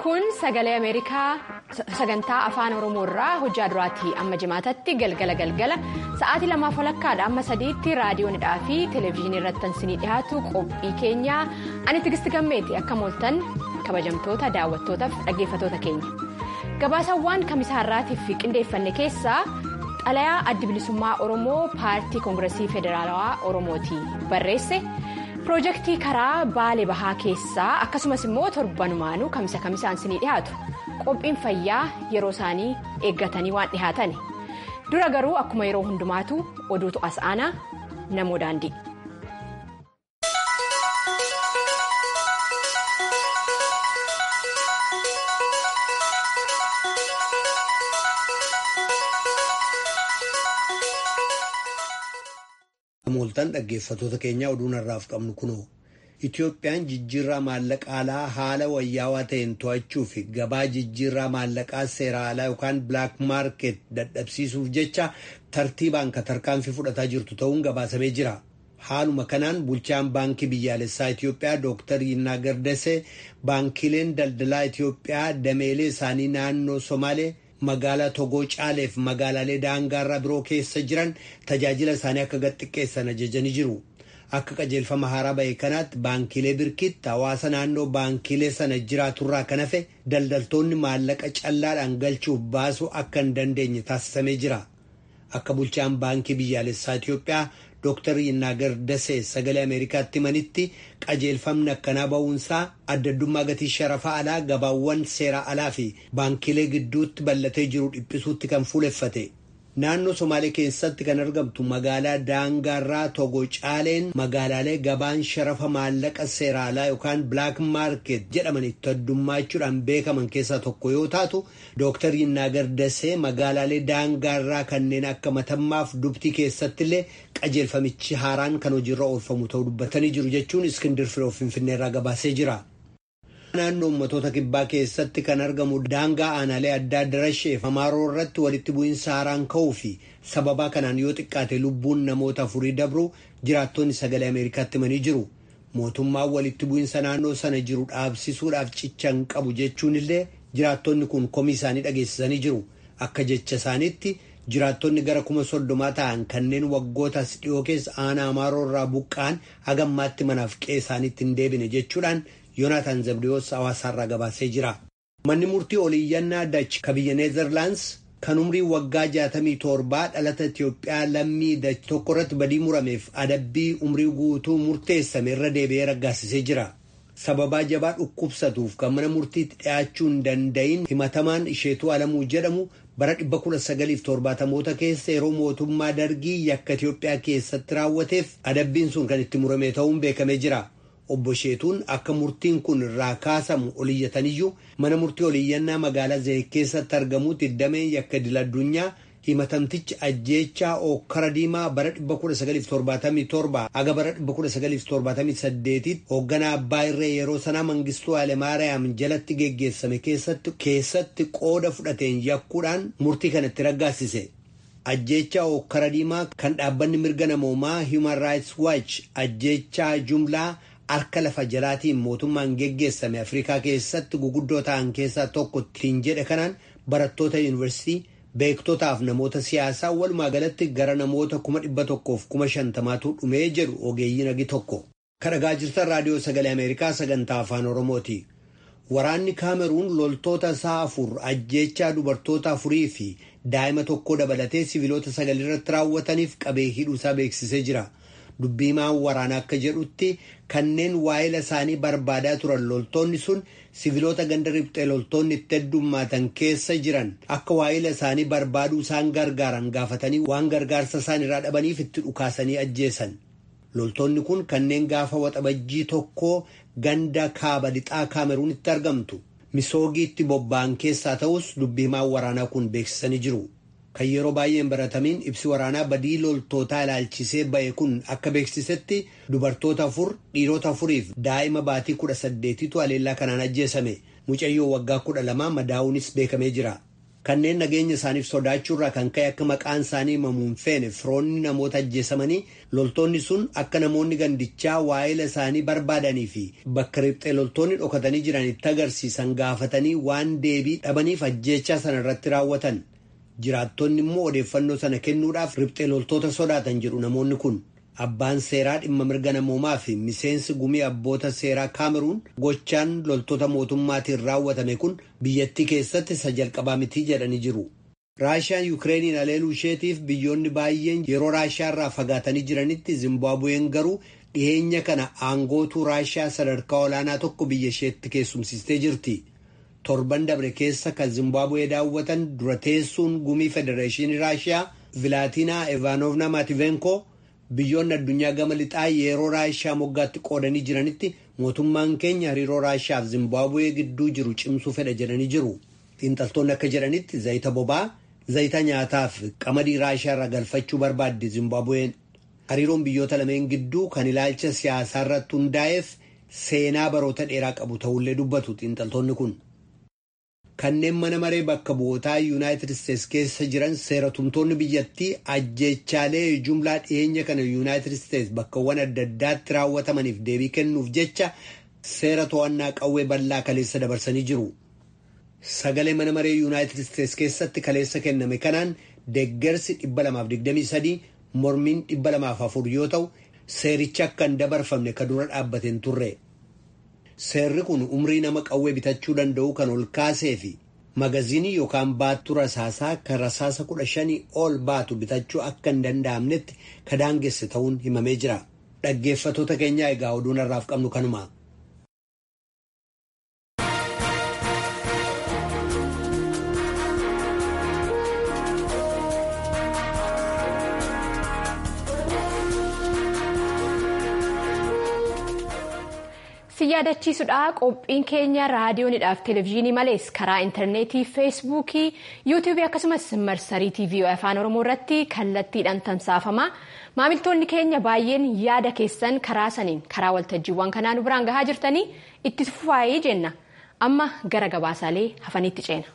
kun sagalee ameerikaa sagantaa afaan oromoo irraa hojjaa duraatii amma jimaatatti galgala galgala sa'aatii lamaaf walakkaadha amma sadiitti raadiyoonidhaa fi televezyiinii irratti tansinii dhiyaatu qophii keenyaa ani tigisti gammeeti akka mooltan kabajamtoota daawwattootaaf dhaggeeffatoota keenya gabaasawwan kamisaarraatiif qindeeffanne keessaa xalayaa addi bilisummaa oromoo paartii koongiresii federaalawaa oromooti barreesse. piroojeektii karaa baalee bahaa keessaa akkasumas immoo torbanumaanuu kamisa kamisaan sinii dhiyaatu qophiin fayyaa yeroo isaanii eeggatanii waan dhihaatan dura garuu akkuma yeroo hundumaatu oduutu as aanaa namoo daandii. mooltan dhaggeeffatoota keenya oduun har'aaf qabnu kunoo Itoophiyaan jijjiirraa maallaqaa alaa haala wayyaawaa ta'een to'achuu fi gabaa jijjiirraa maallaqaa seera alaa yookaan bilaak maarket dadhabsiisuuf jecha tartiibaan ka tarkaanfii fudhataa jirtu ta'uun gabaasamee jira. Haaluma kanaan bulchaan baankii biyyaalessaa Itoophiyaa Dr. Yinnaa Gardasee baankiileen daldalaa Itoophiyaa dameelee isaanii naannoo Somaalee magaalaa Togoo Caaleef magaalaalee daangaarraa biroo keessa jiran tajaajila isaanii akka gadxiqqeessan ajajanii jiru. Akka qajeelfama haaraa ba'e kanaatti baankiilee birkitti hawaasa naannoo baankiilee sana jiraaturraa kan hafe daldaltoonni maallaqa callaadhaan galchuuf baasuu akka hin dandeenye taasisamee jira. Akka bulchaan baankii biyyaalessaa Itoophiyaa Dr. Yinnaagar Dasee sagalee Ameerikaatti himanitti qajeelfamni akkanaa ba'uunsaa addaddummaa gatii sharafa alaa gabaawwan seera alaa fi baankiilee gidduutti bal'atee jiru dhiphisuutti kan fuuleffate. Naannoo Somaalee keessatti kan argamtu magaalaa Daangaarraa Togo Caaleen magaalaalee gabaan sharafa maallaqa seera alaa yookaan Black Market jedhaman itti addummachuudhaan beekaman keessaa tokko yoo taatu Dr. Yinnaagar Dasee magaalaalee Daangaarraa kanneen akka matammaaf dubtii keessatti illee qajeelfamichi haaraan kan hojiirra oolfamu ta'uu dubbatanii jiru jechuun Iskindir Firoo Finfinneerraa gabaasee jira. naannoo ummatoota kibbaa keessatti kan argamu daangaa aanaalee addaa darasheef amaaroo irratti walitti bu'iinsa haaraan ka'uu fi sababaa kanaan yoo xiqqaate lubbuun namoota afurii dabru jiraattonni sagalee ameerikaatti himanii jiru mootummaan walitti bu'iinsa naannoo sana jiru dhaabsisuudhaaf cicha hin qabu jechuun illee jiraattonni kun komii isaanii dhageessisanii jiru akka jecha isaaniitti jiraattonni gara kuma soddomaa ta'an kanneen waggootas dhiyoo keessa aanaa amaaroo irraa buqqa'an hagammaatti manaaf qe'ee isaaniitti hin deebine jechuudhaan. Yoonaataan Zabdiyoos hawaasaarraa gabaasee jira. Manni murtii oliiyyannaa Dach ka biyya Neezerlaands kan umrii waggaa 67 dhalata Itiyoophiyaa lammii Dach tokko irratti badii murameef adabbii umrii guutuu murteessame irra deebi'ee raggaasisee jira. Sababaa jabaa dhukkubsatuuf kan mana murtiitti dhiyaachuu hin danda'iin himatamaan isheetuu alamuu jedhamu bara 1970moota keessa yeroo mootummaa dargii yakka Itiyoophiyaa keessatti raawwateef adabbiin sun kan itti murame ta'uun beekamee jira. Obbo Sheetuun akka murtiin kun irraa kaasamu oliyyataniyyuu mana murtii oliyyannaa magaalaa Zayit keessatti argamuutti dameen yakka idil addunyaa himatamtichi ajjeechaa ookkara diimaa bara 1977 haga bara 1978 hoogganaa abbaa irree yeroo sanaa Mangistuu Hayilemaariyaam jalatti geggeessame keessatti qooda fudhateen yakkuudhaan murtii kanatti raggaasise. Ajjeechaa ookkara diimaa kan dhaabbanni mirga namoomaa Human Rights Watch ajjeechaa jumlaa. harka lafa jalaatiin mootummaan geggeessame afrikaa keessatti guguddoo ta'an keessaa tokko ittiin jedhe kanaan barattoota yuunivarsiitii beektotaaf namoota siyaasaa walumaa galatti gara namoota kuma dhibba tokkoof kuma shantamaatu dhumee jedhu ogeeyyiin agi tokko. kadhagaa jirtan raadiyoo sagalee ameerikaa sagantaa afaan oromooti. waraanni kaameruun loltoota isaa afur ajjeechaa dubartoota afurii fi daa'ima tokko dabalatee siviilota sagal irratti raawwataniif qabee hidhuusaa beeksisee jira. dubbiimaan waraanaa akka jedhutti kanneen waa'ila isaanii barbaadaa turan loltoonni sun siviilota ganda riphxee loltoonni itti heddummaatan keessa jiran akka waa'ila isaanii barbaaduu isaan gargaaran gaafatanii waan gargaarsa isaan irraa dhabaniif itti dhukaasanii ajjeesan. loltoonni kun kanneen gaafa waxabajjii tokkoo ganda kaaba lixaa kaameruunitti argamtu misoogiitti bobba'an keessaa ta'us dubbiimaan waraanaa kun beeksisanii jiru. kan yeroo baay'een baratamiin ibsi waraanaa badii loltootaa ilaalchisee ba'e kun akka beeksisetti dubartoota afur dhiirota afuriif daa'ima baatii kudha saddeetitu aleellaa kanaan ajjeesame mucayyoo waggaa kudha lamaa madaa'uunis beekamee jira kanneen nageenya isaaniif sodaachuurraa kan ka'e akka maqaan isaanii himamuun feene firoonni namoota ajjeesamanii loltoonni sun akka namoonni gandichaa waa'ila isaanii barbaadanii fi bakka riphxee loltoonni dhokatanii jiran itti agarsiisan gaafatanii waan deebii dhabaniif ajjeechaa sana irratti raawwatan jiraattonni immoo odeeffannoo sana kennuudhaaf riphxee loltoota sodaatan jedhu namoonni kun. Abbaan seeraa dhimma mirga namoomaa fi miseensi gumii abboota seeraa kaameruun gochaan loltoota mootummaatiin raawwatame kun biyyattii keessatti isa jalqabaa mitii jedhanii jiru. Raashiyaan Yukireeniin aleeluu isheetiif biyyoonni baay'een yeroo Raashiyaa irraa fagaatanii jiranitti Zimbaabuween garuu dhiyeenya kana aangootuu Raashiyaa sadarkaa olaanaa tokko biyya isheetti keessumsistee jirti. Torban dabre keessa kan Zimbaabuwee daawwatan dura teessuun gumii federeeshinii Raashiyaa Vilaatinaa Evaanovna Maativenko. biyyoonni addunyaa gama lixaa yeroo raashiyaa moggaatti qoodanii jiranitti mootummaan keenya hariiroo raashiyaaf zimbaabuwee gidduu jiru cimsuu fedha jedhanii jiru xiinxaltoonni akka jedhanitti zayita bobaa zayita nyaataaf qamadii raashiyaa irraa galfachuu barbaaddi zimbaabuween hariiroon biyyoota lameen gidduu kan ilaalcha siyaasaa irratti hundaa'eef seenaa baroota dheeraa qabu ta'ullee dubbatu xiinxaltoonni kun. kanneen mana maree bakka bu'ootaa yuunaayitid isteetsi keessa jiran seeratumtoonni biyyattii ajjeechaalee jumlaa dhiyeenya kana yuunaayitid isteetsi bakkawwan adda addaatti raawwatamaniif deebii kennuuf jecha seera to'annaa qawwee bal'aa kaleessa dabarsanii jiru. Sagalee mana maree yuunaayitid isteetsi keessatti kaleessa kenname kanaan deeggarsi 223 mormiin 204 yoo ta'u seerichi akka hin dabarfamne ka dura dhaabbateen turre. Seerri kun umrii nama qawwee bitachuu danda'u kan ol kaasee fi magaziinii yookaan baattuu rasaasaa kan rasaasa kudha shanii ol baatu bitachuu akka hin danda'amnetti ka daangesse ta'uun himamee jira. Dhaggeeffatoota keenyaa egaa oduun har'aaf qabnu kanuma. si yaadachiisudha qophiin keenya raadiyoonidhaaf televezyiinii malees karaa intarneetii feesbuukii yuutuubii akkasumas marsarii tiivii afaan oromoo irratti kallattiidhaan tamsaafama maamiltoonni keenya baay'een yaada keessan karaa saniin karaa waltajjiiwwan kanaa nu biraan gahaa jirtanii itti fufaayee jenna amma gara gabaasaalee hafaniitti ceena.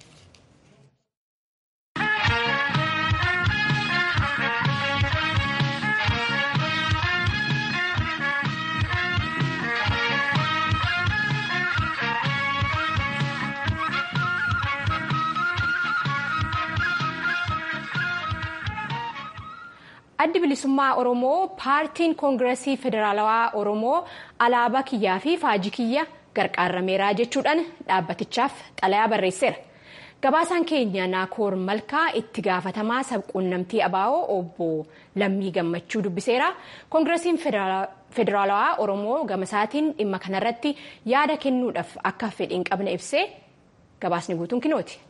addi bilisummaa oromoo paartiin koongiresii federaalawaa oromoo alaabaa kiyyaa fi faajii kiyya gargaarameera jechuudhaan dhaabbatichaaf xalayaa barreesseera gabaasaan keenya naakoor malkaa itti gaafatamaa sabquunnamtii abaa'oo obbo lammii gammachuu dubbiseera koongiresiin federaalawaa oromoo gamasaatiin dhimma kanarratti yaada kennuudhaaf akka fedhiin qabne ibsee gabaasni guutuun kinooti.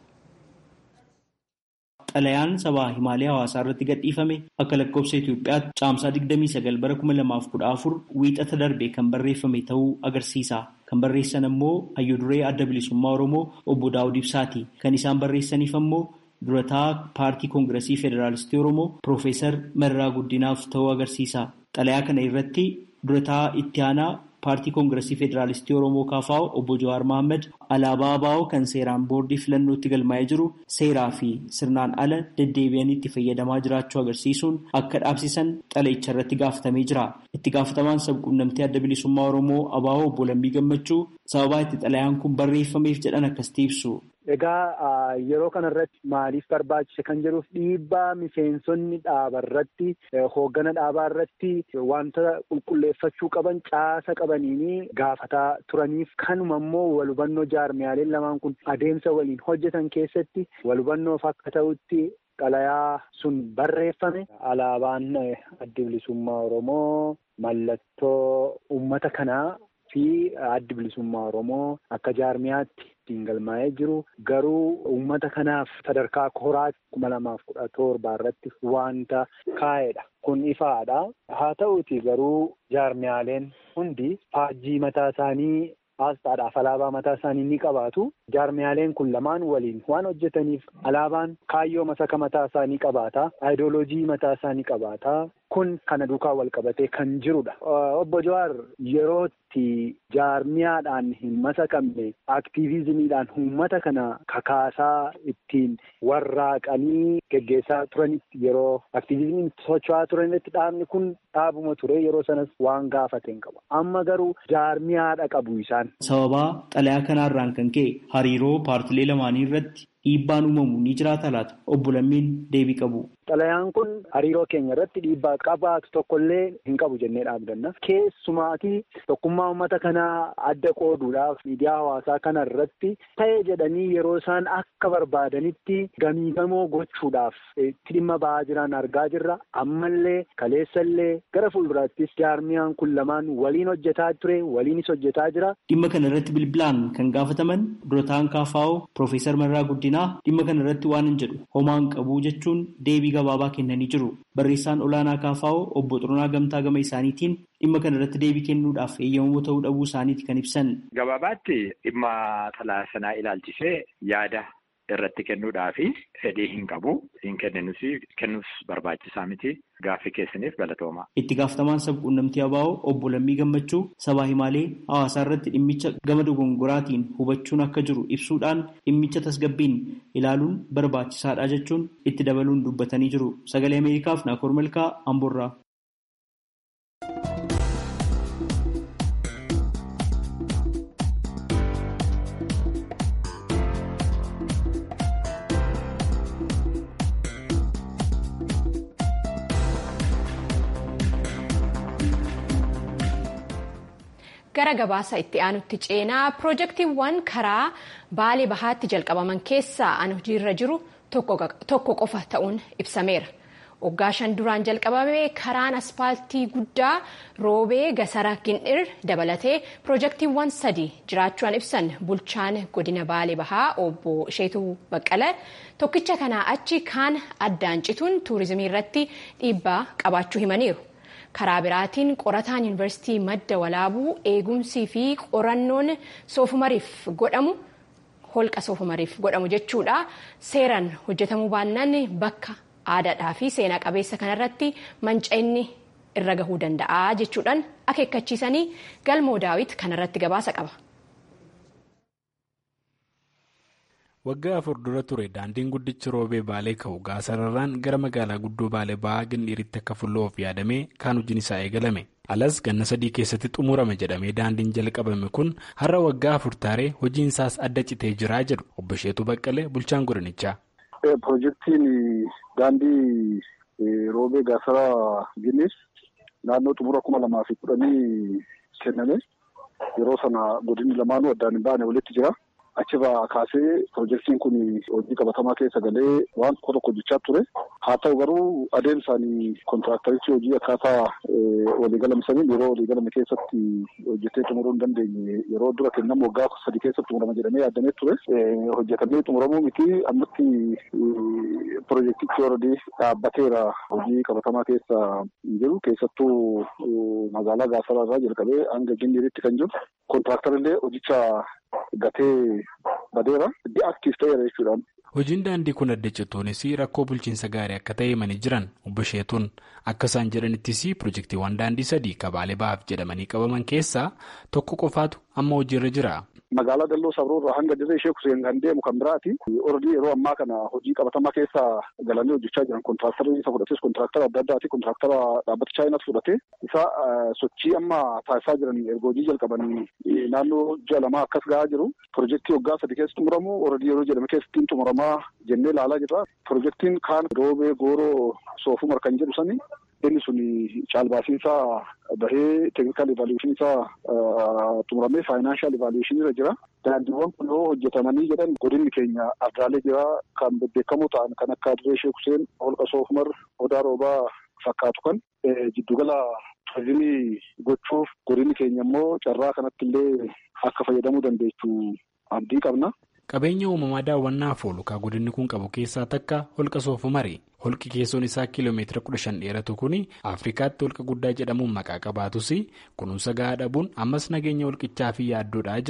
Xalayaan sabaa himaalee hawaasaa irratti gadhiifame akka lakkoofsa Itoophiyaatti caamsaa 29 bara 2014 wiixata darbe kan barreeffame ta'uu agarsiisa. Kan barreessan ammoo hayyuduree adda bilisummaa Oromoo obbo Daawud Ibsaati. Kan isaan barreessaniif ammoo durataa paartii koongiresii federaalistii Oromoo Piroofeesar Mararaa Guddinaaf ta'uu agarsiisa. Xalayaa kana irratti durataa itti aanaa paartii koongiresii federaalistii oromoo kaafaa'u obbo Jawaar Mohaammed alaabaa ABO kan seeraan boordii filannootti galmaa'ee jiru seeraa fi sirnaan ala deddeebi'anii itti fayyadamaa jiraachuu agarsiisuun akka dhaabsisan xalayicha irratti gaafatamee jira. Itti gaafatamaan sabquunnamtii adda bilisummaa oromoo ABO obbo Lammii Gammachuu sababaa itti xalayaan kun barreeffameef jedhan akkasitti ibsu. Egaa yeroo kanarratti maaliif barbaachise kan jedhuuf dhiibbaa miseensonni dhaaba irratti hooggana dhaabaa irratti wanta qulqulleeffachuu qaban caasa qabaniini gaafataa turaniif kanuma immoo walhubannoo jaarmiyaaleen lamaan kun adeemsa waliin hojjetan keessatti walhubannoof akka ta'utti xalayaa sun barreeffame alaabaan adda bilisummaa Oromoo mallattoo uummata kanaa fi adda bilisummaa Oromoo akka jaarmiyaatti ittiin galmaa'ee jiru garuu uummata kanaaf sadarkaa koraatti kuma lamaaf kudha torbaa irratti wanta kaa'edha. Kun ifaadha. Haa ta'uuti garuu jaarmiyaaleen hundi faajjii mataa isaanii Asxaadhaaf alaabaa mataa isaanii ni qabaatu. Jaarmiyaaleen kun lamaan waliin waan hojjetaniif alaabaan kaayyoo masaka mataa isaanii qabaata. Ayidooloojii mataa isaanii qabaata. kun kana duukaa wal qabatee kan jirudha. Obbo Jawaar yerootti jaarmiyaadhaan hin masakamne aktiivizimiidhaan uummata kana kakaasaa ittiin warraaqanii geggeessaa turanitti yeroo aktiivizimiin socho'aa turanitti dhaabni kun dhaabuma ture yeroo sanas waan gaafateen qaba. Amma garuu jaarmiyaadha qabu isaan. Sababaa xalayaa kanaarraan kan ka'e hariiroo paartilee lamaanii irratti dhiibbaan uumamu ni jiraata laata? Obbo Lammiin deebii qabu. Xalayaan kun hariiroo keenya irratti dhiibbaa qabaatu tokkollee hin qabu jennee dhaabdanna. Keessumaatii tokkummaa uummata kanaa adda qooduudhaaf miidiyaa hawaasaa kana irratti ta'e jedhanii yeroo isaan akka barbaadanitti gamiigamoo gochuudhaaf itti dhimma ba'aa jiran argaa jirra. Ammallee kaleessallee gara fuulduraattis jaarmiyaan kun lamaan waliin hojjetaa ture waliinis hojjetaa jira. Dhimma kana irratti bilbilaan kan gaafataman durataan kaafaa'oo Piroofeesar Marraa Guddinaa dhimma kana irratti waan hin jedhu homaan qabu jechuun deebii gabaabaa kennanii jiru. Barreessaan olaanaa kaafaa'oo obbo Xuruunaa Gamtaa gama isaaniitiin dhimma kana irratti deebii kennuudhaaf eeyyamamoo ta'uu dhabuu isaaniiti kan ibsan. Gabaabaatti dhimma xalayaa sanaa ilaalchisee yaada irratti kennuudhaafi fedhii hin qabu. Hin kenninus kennuus barbaachisaa miti. Gaaffii keessaniif galatooma. Itti gaafatamaan sabquunnamtii ABO obbo Lammii Gammachuu sabaa himaalee hawaasaa irratti dhimmicha gama dogongoraatiin hubachuun akka jiru ibsuudhaan dhimmicha tasgabbiin ilaaluun barbaachisaadha jechuun itti dabaluun dubbatanii jiru. Sagalee Ameerikaaf Naakoor Malkaa Amboorraa. gara gabaasa itti aanutti ceenaa piroojeektiiwwan karaa baalee bahaatti jalqabaman keessaa an hojiirra jiru tokko qofa ta'uun ibsameera. Waggaa shan duraan jalqabame karaan aspaaltii guddaa roobee gasara gindhir dabalatee piroojeektiiwwan sadii jiraachuudhaan ibsan bulchaan godina baalee bahaa obbo Isheetuu Baqqala tokkicha kanaa achi kaan addaan cituun tuurizimii irratti dhiibbaa qabaachuu himaniiru. karaa biraatiin qorataan yuunivarsiitii madda walaabuu eegumsii fi qorannoon soofumariif godhamu holqa soofumariif godhamu jechuudha seeraan hojjetamuu baannaan bakka aadaadhaa fi seenaa qabeessa kanarratti manca'inni irra gahuu danda'a jechuudhaan akeekkachiisanii galmoo daawit kanarratti gabaasa qaba. waggaa afur dura ture daandiin guddichi roobee baalee ka'u gaasararraan gara magaalaa guddoo baalee ba'aa gindhiiritti akka fulloof yaadamee kaan hojiin isaa eegalame alas ganna sadii keessatti xumurame jedhamee daandiin jalqabame kun har'a waggaa afur taaree hojiin isaas adda citee jiraa jedhu obbo Sheetuu Baqqalee bulchaan godinichaa. Piroojeektiin daandii roobee gaasaraa ginnis naannoo xumura kuma lamaa fi kudhanii kenname yeroo sana godinni lamaanuu addaan hin baane walitti jira. Achirraa kaasee piroojeektiin kun hojii qabatamaa keessa galee waan tokko tokko hojjechaa ture. Haa ta'u garuu adeemsaan kontiraakterichi hojii akkaataa waliigalamsaniin yeroo waliigalame keessatti hojjetee xumuruu hin dandeenye yeroo dura kennamu waggaa sadii keessatti xumurama jedhamee yaadamee ture. Hojjetamee xumuramuu miti ammatti piroojeektichi oradii dhaabbateera hojii qabatamaa keessa hin jiru keessattuu magaalaa Gaasaraa irraa jalqabee hanga Gindiritti kan jiru kontiraaktarillee hojicha gatee badeera di'aaktiif ta'eera jechuudhaan. Hojiin daandii kun adda cituunis rakkoo bulchiinsa gaarii akka ta'e himanii jiran obbo Sheetuun akka isaan jedhanittis piroojeektiiwwan daandii sadii kabaalee bahaaf jedhamanii qabaman keessaa tokko qofaatu amma hojiirra jira. Magaalaa Dalloo Sabroo irraa hanga dirree ishee kuseen kan deemu kan biraati. Oradii yeroo ammaa kana hojii qabatamaa keessa galanii hojjechaa jiran kontiraaktarii isa fudhates kontiraaktaraa adda addaati kontiraaktaraa dhaabbata chaayinaas fudhate isa sochii amma taasisaa jiran erga hojii jalqabanii naannoo ji'a lamaa akkas gahaa jiru. Piroojeektii waggaa sadi keessa xumuramu oradii yeroo jedhame keessatti xumuramaa jennee ilaalaa jirra. Piroojeektiin kaan roobee gooroo soofumar kan jedhu sani inni sun caalbaasiinsaa bahee teeknikaal ivaaluweeshiniisaa xumuramee faayinaanshaal ivaaluweeshiniirra jira. Daandiiwwan kun yoo hojjetamanii jedhan godinni keenya ardaalee jira kan bebbeekamoo ta'an kan akka Dirree Sheek Huseen, Holqa Soofumar, Odaa Roobaa fakkaatu kan jiddugala turizimii gochuuf godinni keenya immoo carraa kanatti illee akka fayyadamuu dandeechuu abdii qabna. Qabeenya uumamaa daawwannaaf oolu kan godinni kun qabu keessaa takka holqa soofumari. Holqi keessoon isaa kiiloomeetira kudha shan dheeratu kun Afrikaatti holqa guddaa jedhamuun maqaa qabaatus kunuunsa gahaa dhabuun ammas nageenya holqichaa fi yaaddoodhaa jedhu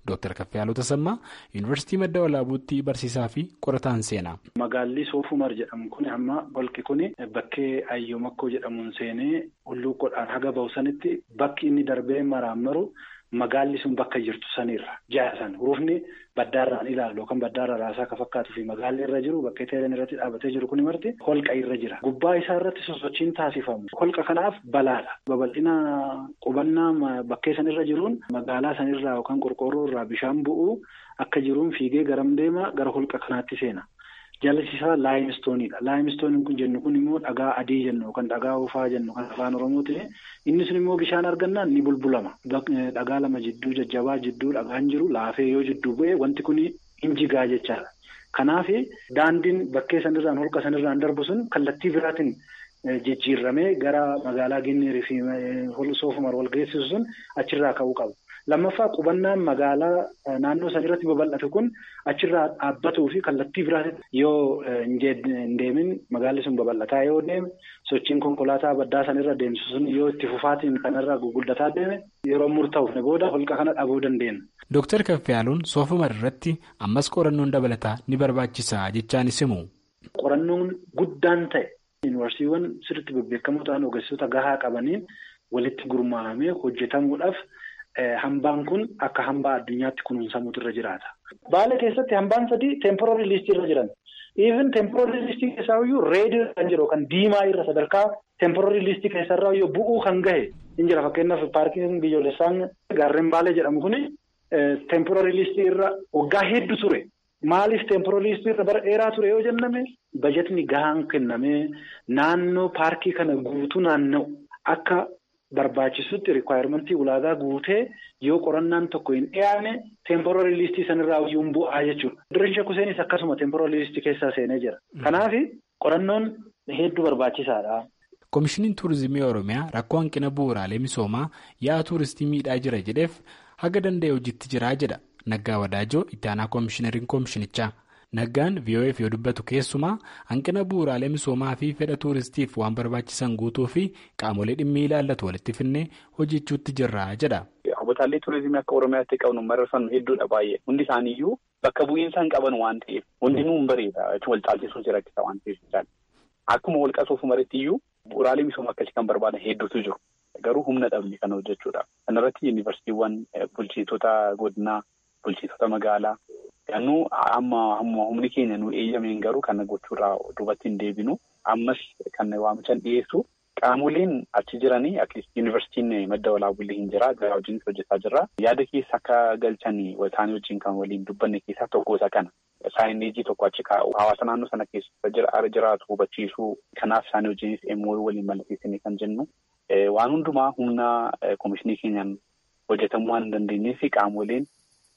Dr. Kaffayaaluu Tasammaa Yuunivarsiitii Madda Walaabuutti barsiisaa fi qorataan seenaa. Magaalli Soofumar jedhamu kun amma holqi kun bakkee Ayyoomakkoo jedhamuun seenee hulluuqoodhaan haga bahu sanitti bakki inni darbee maraammaru magaalli sun bakka jirtu sanirra ja'a san hurufni baddaarraan ilaalu yookaan baddaarra raasaa akka fakkaatuu fi magaalli irra jiru bakkee teeleen irratti dhaabbatee jiru kun marti holqa irra jira. Gubbaa isaa irratti sosochiin taasifamu. Holqa kanaaf balaadha. Babal'ina qubannaa bakkee sanirra jiruun magaalaa sanirraa yookaan qorqoorroo irraa bishaan bu'uu akka jiruun fiigee garam deema gara holqa kanaatti seena. Jallisiisaa laayimistooniidha. Laayimistooniin kun jennu kun immoo dhagaa adii jennu yookaan dhagaa ufaa jennu kan afaan Oromooti. Inni sun immoo bishaan argannaan ni bulbulama. Dhagaa lama jidduu jajjabaa jidduu dhagaan jiru laafee yoo jidduu bu'e wanti kun hin jigaa jechaadha. Kanaaf daandiin bakkee sanirraan holqa sanirraan darbu sun kallattii biraatiin jijjiirramee gara magaalaa Ginneerii fi Soofumar wal geessisu sun achirraa ka'uu qaba. Lammaffaa qubannaan magaalaa naannoo san irratti babal'atu kun achirraa dhaabbatuu fi kallattii biraatiin yoo hin deemin magaalli sun babal'ataa yoo deeme sochiin konkolaataa baddaa san irra deemsu sun yoo itti fufaatiin kanarraa guguddataa deeme yeroo murtaa'uuf booda holqa kana dhabuu dandeenya. Dooktar Kaffayaaluun soofumar irratti ammas qorannoon dabalataa ni barbaachisa jechaanis himu. Qorannoon guddaan ta'e yuunivarsiiwwan sirriitti bebbeekamoo ta'an ogeessota gahaa qabaniin walitti gurmaa'amee hojjetamuudhaaf. Hambaan kun akka hambaa addunyaatti kunuunsamuutu irra jiraata. Baala keessatti hambaan sadii teemporoorii liistii irra jiran. Even teemporoorii liistii keessaa iyyuu reedii kan jiru kan diimaa irra sadarkaa teemporoorii liistii keessarraa iyyuu bu'uu kan gahe hin jira. Fakkeenyaaf paarkiin biyyoolessaan gaarreen baalee jedhamu kuni teemporoorii liistii irra waggaa hedduu ture. Maaliif teemporoorii liistii irra bara dheeraa ture yoo jenname bajetni gahaan kennamee naannoo paarkii kana guutuu naanna'u akka. Barbaachisutti rikwaayimentii ulaagaa guutee yoo qorannaan tokko hin dhiyaane teemporoorii liistii sanirraa iyyuu bu'aa jechuudha. Dirreen Kuseenis akkasuma teemporoorii liistii keessaa seenee jira. Kanaaf qorannoon hedduu barbaachisaadha. Koomishiniin Turizimii Oromiyaa rakkoo hanqina bu'uuraalee misoomaa yaa'aa tuuristii miidhaa jira jedheef haga danda'e hojiitti jiraa jedha. Naggaa Wadaajoo itti aanaa koomishinariin koomishinichaa. Naggaan VOF yoo dubbatu keessumaa hanqina bu'uuraalee misoomaa fi fedha tuuristiif waan barbaachisan guutuu fi qaamolee dhimmi ilaallatu walitti finnee hojjechuutti jirra jedha. Hawwataalee tuurizimii akka Oromiyaatti qabnu mararfan hedduudha baay'ee. Hundi isaaniiyyuu bakka bu'iinsa hin qaban waan ta'eef hundinuu hin bareeda wal caalchisuun si rakkisa waan ta'eef akkuma wal qabsoofu iyyuu bu'uuraalee misoomaa akkasii kan barbaadan hedduutu jiru. Garuu humna dhabne kana hojjechuudha. Kanarratti yuunivarsiitiiwwan bulchitoota godinaa bulchitoota magaalaa. Ganuu amma humni keenya nu eeyyameen garuu kan gochuurraa duubatti hin deebinu ammas kan waamichaan dhiyeessu qaamoleen achi jiranii akkasumas yuunivarsiitiin madda walaabullee hin jira garaa wajjin hojjetaa jirra. Yaada keessa akka galchanii isaanii wajjin kan waliin dubbanne keessaa tokko isa kana. Saayineejii tokko achi kaa'u hawaasa naannoo sana keessa jiraatu hubachiisuu kanaaf isaanii wajjinis immoo waliin mallatteessanii kan jennu waan hundumaa humna koomishinii keenyaan hojjetamuu waan hin dandeenyeef qaamoleen.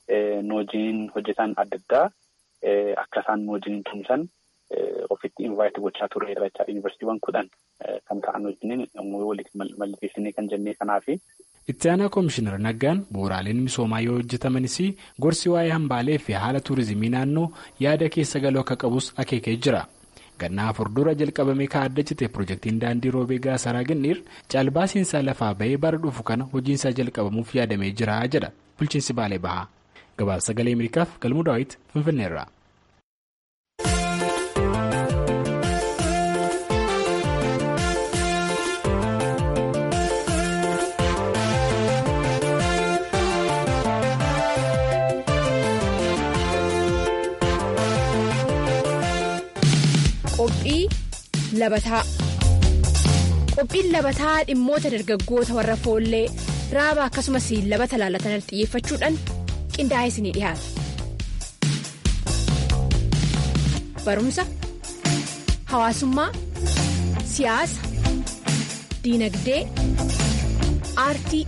nu wajjin hojjetan adda addaa akka isaan nu wajjin tumsan ofitti invaayitii gochaa turre irra yuunivarsiitiiwwan kudhan kan ta'an wajjin walitti mallatteessinee kan jennee kanaafi. Itti aanaa Koomishinar Naggaan bu'uuraaleen misoomaa yoo hojjetamanis gorsi waa'ee hambaalee fi haala tuurizimii naannoo yaada keessa galuu akka qabus akeekee jira. Gannaa afur dura jalqabamee kaa'adda cite pirojektiin daandii roobee gaasaraa Ginniir caalbaasiinsaa lafaa bahee bara dhufu kana hojiinsaa jalqabamuuf yaadamee jira jedha bulchiinsi Baalee Bahaa. Gabaasa sagalee Ameerikaaf galmuu daawwiti Finfinneerraa. Qophii labataa Qophiin labataa dhimmoota dargaggoota warra foollee raaba akkasumas labata laalatan xiyyeeffachuudhaan qindaa'ee isinii dhiyaata. Barumsa, hawaasummaa, siyaasa, diinagdee, aartii,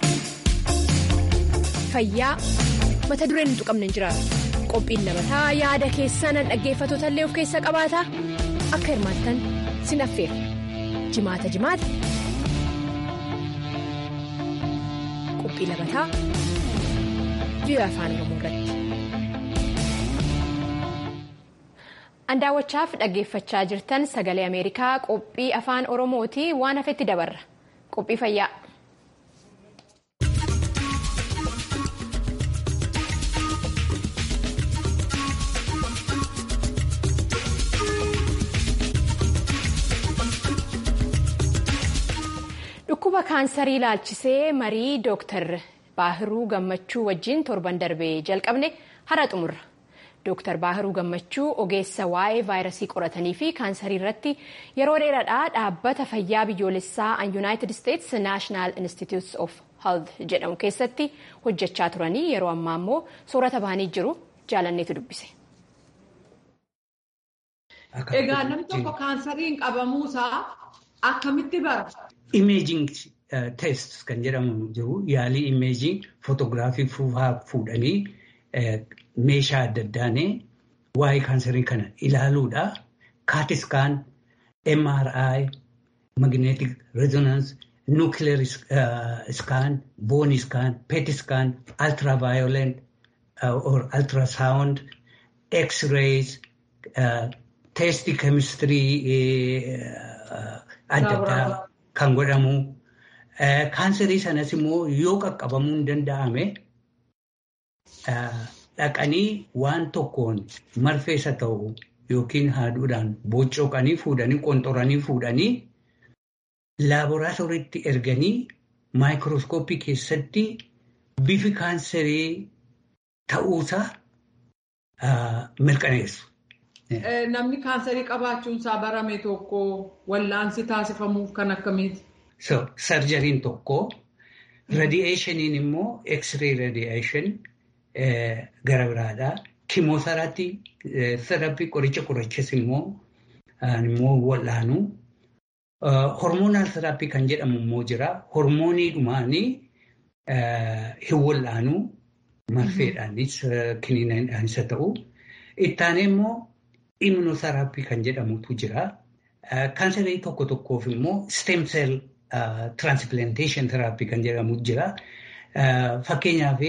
fayyaa mata dureen hin tuqamne hin jiraatu. Qophiin labataa yaada keessan dhaggeeffatoota illee of keessaa qabaata akka hirmaattan sin affeera. Jimaata jimaata. Qophii labataa biyya afaan Oromoo irratti. An daawwachaaf dhaggeeffachaa jirtan sagalee Ameerikaa qophii afaan Oromooti waan hafetti dabarra. Qophii fayyaa. Dhukkuba kaansarii ilaalchisee marii Dooktar Baahiruu Gammachuu wajjin torban darbee jalqabne hara xumurra. Dooktar Baahiruu Gammachuu ogeessa waa'ee vaayirasii qoratanii fi kaansarii irratti yeroo dheeraadhaa dhaabbata fayyaa biyyoolessaa an Yuunaayitid Isteets Naashinaal Institutes of Health jedhamu keessatti hojjechaa turanii yeroo ammaa immoo soorata bahanii jiru jaalanneetu dubbise. Egaa namni tokko kaansariin qabamuusaa akkamitti bara? Imeejing teest kan jedhamu jiru yaalii imeejing footoogiraafii fuudhanii meeshaa adda addaanii waa'ee kaansarii kana ilaaluudha. Kaatiskaan, MRI, magnetic resonance, nuclear scan, bone scan, PET scan, ultraviolet or ultrasound, X-rays, teestii keemistirii adda addaa kan godhamu. Kaansarii sanas immoo yoo qaqqabamuu hin danda'ame dhaqanii waan tokkoon marfeessa ta'u yookiin haaduudhaan bocoqanii fuudhanii qonxoranii fuudhanii laaboraatooriitti erganii maayikirooskooppii keessatti bifi kaansarii ta'uusaa mirkaneessu. Namni kaansarii qabaachuunsaa barame tokko wallaansi taasifamuuf kan akkamiiti? So, sarjariin tokko radiyeeshiniin immoo x-ray radiyeeshin gara biraadha. Kimooteraappii therapii qoricha qorichas immoo immoo wal'aanu. Hormoonal therapii kan jedhamu immoo jira. Hormoonii dhumaanii hin wal'aanu marfeedhaanis kiniinadhaanis haa ta'u. Ittaanee immoo immunotherapii kan jedhamutu jira. Kaansarii tokko tokkoof immoo stem cell transplantation therapy kan jedhamu jira. Fakkeenyaaf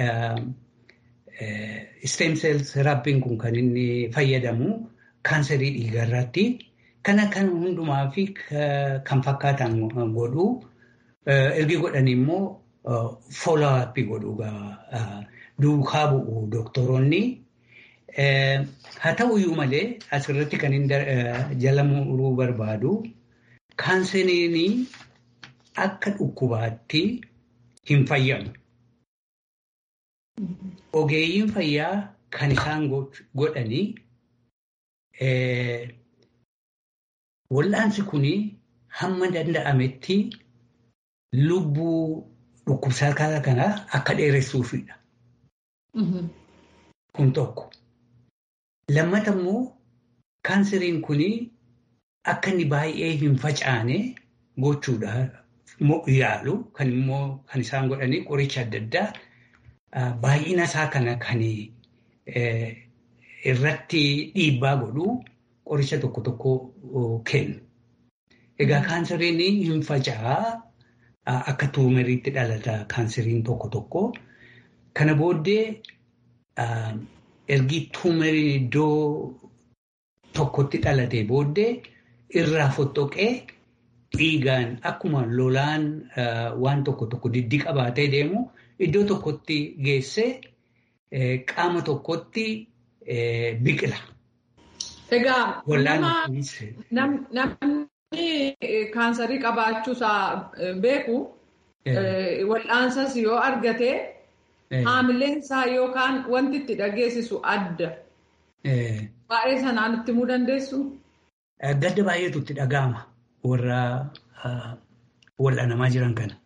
stem cell therapyin kun kan inni fayyadamu kaansarii dhiigarratti. Kana kan hundumaa fi kan fakkaatan godhu ergi godhan immoo follow up godhu duukaa bu'u doktoroonni. Haa ta'uyyuu malee asirratti kan hin jala muruu barbaadu kaanseriin akka dhukkubaatti hin fayyamu. Ogeeyyiin fayyaa kan isaan godhanii wal'aansi kun hamma danda'ametti lubbuu dhukkubsataa kanaa akka dheeressuufidha. Kun tokko. Lammata immoo kaanseriin kun akka inni baay'ee hin facaane gochuudhaaf yaalu kan immoo kan isaan godhanii qoricha adda addaa baay'ina isaa kana kan irratti dhiibbaa godhu qoricha tokko tokko kennu. Egaa kaanseriin hin faca'aa akka tuumeriitti dhalata kaanseriin tokko tokko. Kana booddee ergi tuumeriin iddoo tokkotti dhalatee booddee irraa fottoqee dhiigaan akkuma lolaan waan tokko tokko diddi qabaatee deemu iddoo tokkotti geessee qaama tokkotti biqila. Egaa namni kaansarii qabaachuusaa beeku wal'aansas yoo argate haamileensaa yookaan wanti itti dhageessisu adda. Baay'ee sanaan itti himuu dandeessu? Gadda baay'eetu itti dhaga'ama warra wal'aanamaa jiran kana.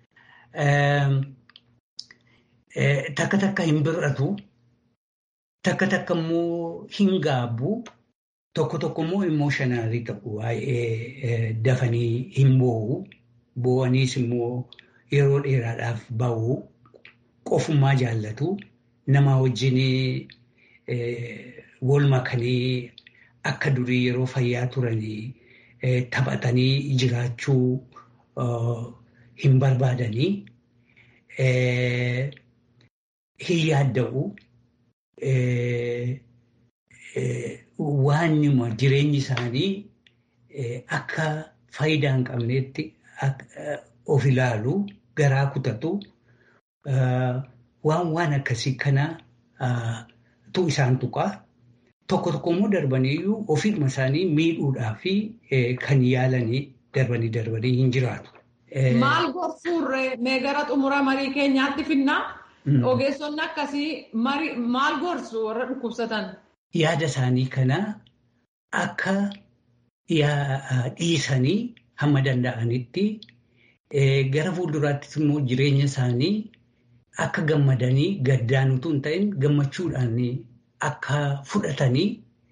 Takka takka hin bir'atu, takka takka immoo hin gaabbu, tokko tokko immoo immooshinaalii ta'u waa'ee dafanii hin boo'u, boo'aniis immoo yeroo dheeraadhaaf ba'u, qofummaa jaallatu, nama wajjin wal makanii akka durii yeroo fayyaa turanii taphatanii jiraachuu hin barbaadanii hin yaadda'u waanuma jireenyi isaanii akka faayidaa hin qabneetti of ilaalu garaa kutatu waan waan akkasii kana tu isaan tuqaa. Tokko tokko immoo darbaniiyyuu ofiidhuma isaanii miidhuudhaa fi kan yaalanii darbanii darbanii hin jiraatu. Maal gorsuurree mee gara xumura marii keenyaatti finnaa ogeessonni akkasii maal gorsu warra dhukkubsatan? Yaada isaanii kana akka dhiisanii hamma danda'anitti gara fuulduraattis immoo jireenya isaanii akka gammadanii gaddaan utuu hin ta'in gammachuudhaan akka fudhatanii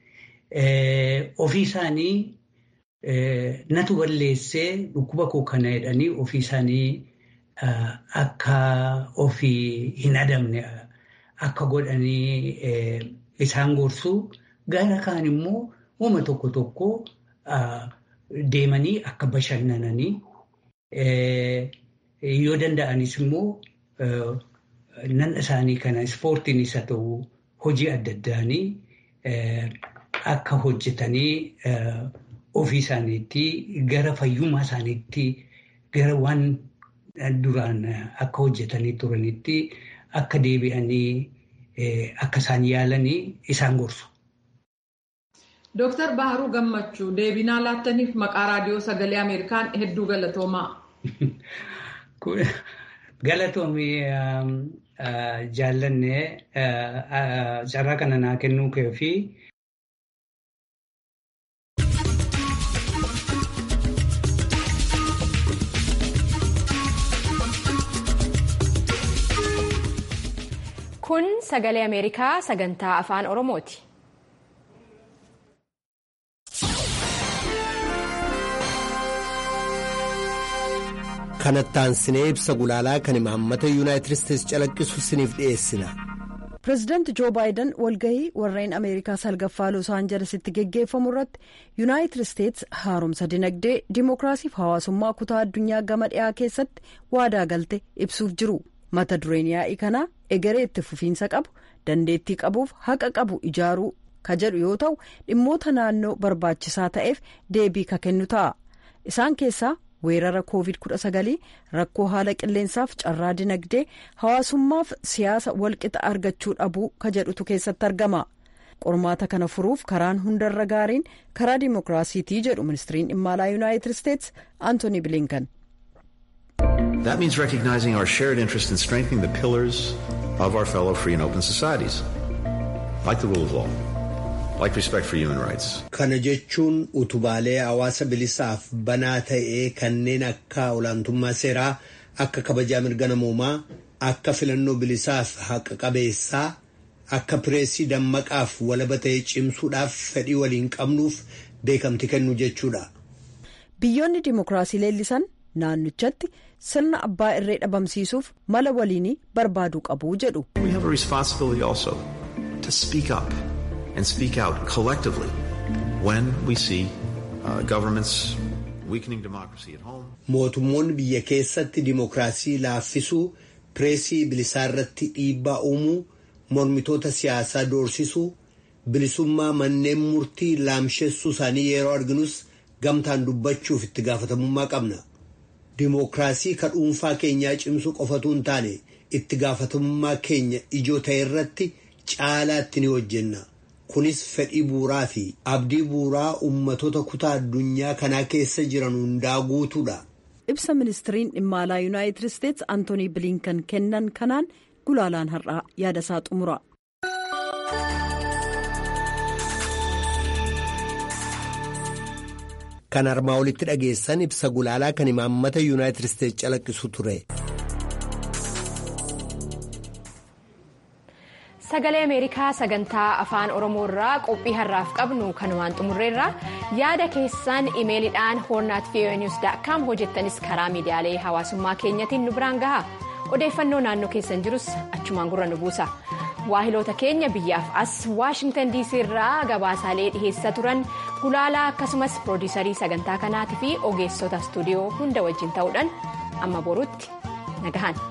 ofii isaanii natu balleessee dhukkuba koo kana jedhanii ofii isaanii akka ofii hin adamne akka godhanii isaan gorsuu gara kaan immoo uuma tokko tokko deemanii akka bashannananii yoo danda'anis immoo nan isaanii kana ispoortiinis haa ta'u hojii adda addaanii akka hojjetanii ofii isaaniitti gara fayyummaa isaaniitti gara waan duraan akka hojjetanii turanitti akka deebi'anii akka isaan yaalanii isaan gorsu. Dooktar Baharuu Gammachuu deebinaa laattaniif maqaa raadiyoo sagalee Ameerikaan hedduu galatoomaa. Galatoomii jaallanne carraa kana naa kennuu kee fi Kun sagalee Ameerikaa sagantaa afaan Oromooti. kanattaan sinee ibsa gulaalaa kan imaammata yuunaayitid isteetsi calaqqisu siniif dhiyeessina. pireezidaanti joo baayiden walgahii warreen ameerikaa salgaffaa los aanjelesitti geggeeffamu irratti yuunaayitid isteetsi haaromsa dinagdee dimookiraasiif hawaasummaa kutaa addunyaa gama dhiyaa keessatti waadaa galte ibsuuf jiru mata dureen yaa'ii kanaa egeree itti fufiinsa qabu dandeettii qabuuf haqa qabu ijaaruu ka jedhu yoo ta'u dhimmoota naannoo barbaachisaa ta'eef deebii ka kennu ta'a isaan keessaa. weerara covid 19 rakkoo haala qilleensaaf carraa dinagdee hawaasummaaf siyaasa walqixa argachuu dhabuu ka jedhutu keessatti argama qormaata kana furuuf karaan hundarra gaariin karaa dimookiraasiitii jedhu ministiriin dhimma alaa yuunaayitid isteetsi antooni bilinkan. That means recognizing our shared interest in strengthening the pillars of our fellow free and open societies, like the rule of law. like respect for human rights. Kana jechuun utubaalee hawaasa bilisaaf banaa ta'ee kanneen akka olaantummaa seeraa akka kabajaa mirga namoomaa akka filannoo bilisaaf haqa qabeessaa akka pireesii dammaqaaf walaba ta'ee cimsuudhaaf fedhii waliin qabnuuf beekamti kennu jechuudha. Biyyoonni dimookiraasii leellisan naannichatti sirna abbaa irree dhabamsiisuuf mala waliinii barbaaduu qabu jedhu. We have a responsibility also to speak up. and speak out collectively when we see uh, governments weakening democracy at home. Mootummoonni biyya keessatti dimookiraasii laaffisuu, pireesii bilisaa irratti dhiibbaa uumuu, mormitoota siyaasaa doorsisuu, bilisummaa manneen murtii laamsheessuu isaanii yeroo arginus gamtaan dubbachuuf itti gaafatamummaa qabna. Dimookiraasii ka dhuunfaa keenyaa cimsuu qofatu hin taane itti gaafatamummaa keenya ijoo ta'e irratti caalaatti ni hojjenna. kunis fedhii buuraa fi abdii buuraa ummatoota kutaa addunyaa kanaa keessa jiran hundaa guutuudha. ibsa ministiriin dhimma alaa yuunaayitid isteetsi antoonii bilinkan kennan kanaan gulaalaan har'aa yaada isaa xumura. kan armaa olitti dhageessan ibsa gulaalaa kan imaammata yuunaayitid isteetsi calaqqisu ture. sagalee ameerikaa sagantaa afaan oromoo irraa qophii har'aaf qabnu kanumaan xumurreerra yaada keessan imeeliidhaan hoornaat voanews daakkaam hojjettanis karaa miidiyaalee hawaasummaa keenyatiin nu biraan gaha odeeffannoo naannoo keessan jirus achumaan gurra nu buusa waahiloota keenya biyyaaf as waashingtan diisii irraa gabaasaalee dhiheessaa turan gulaalaa akkasumas piroodiisarii sagantaa kanaatii fi ogeessota istuudiyoo hunda wajjin ta'uudhaan amma boruutti nagahan.